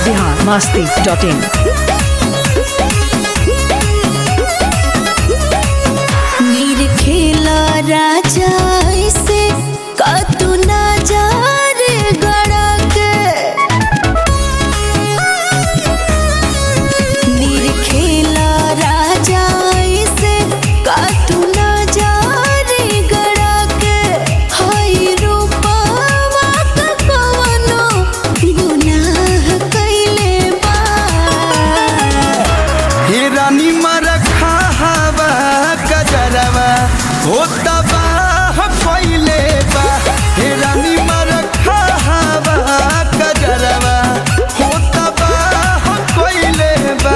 Bihar Masti dot in नीर खेला राजा ऐसे कतु ना जा रे गड़ा के नीर खेला राजा ऐसे कतु ना जा रे गड़ा के हाय रूपवा का कवनो गुनाह कइले बा हिरानी मरखा हवा कजरवा हो तबाह फैले बा हिरानी मरखा हवा कजरवा हो तबाह फैले बा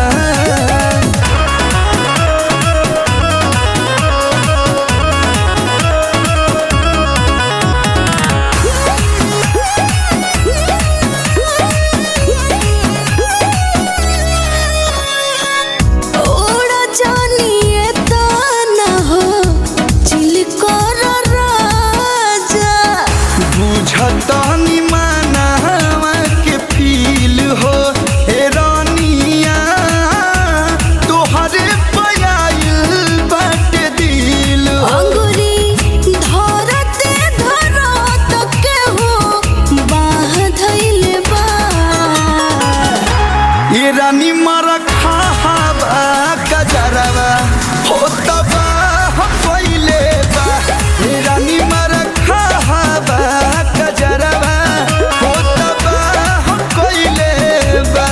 ओड़ा जानिए ताना हो चिलकोर राजा बुझतनी मानवा के फील हो हे रानिया तोहरे पयाइल बाटे दिल हो अंगुरी धरते धरत के हो बाह धइले बा ये रानी मरखा हवा कजरवा हो तबाह पहिले बा ये रानी मरखा हवा कजरवा हो तबाह पहिले बा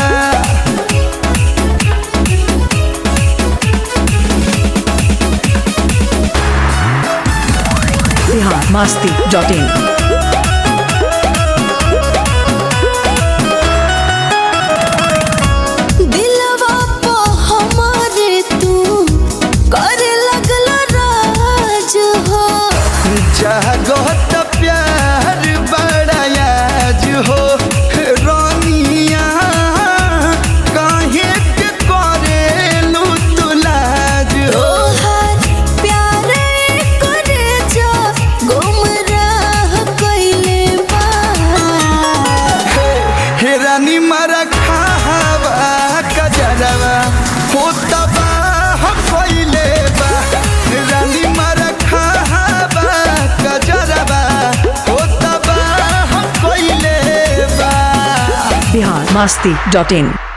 बिहार मस्ती डॉट इन दिलवा पे हमारे तू करे लगल राज हो जगत प्यार बड़ायाज हो रानिया काहे के करेलू तुलाज हो तोहार प्यारे करे जो गुमराह कइले बा हे रानी मरखा हवा कजरवा हो तबाह पहिले बा हे रानी मरखा हवा कजरवा हो तबाह पहिले बा बिहार मस्ती डॉट इन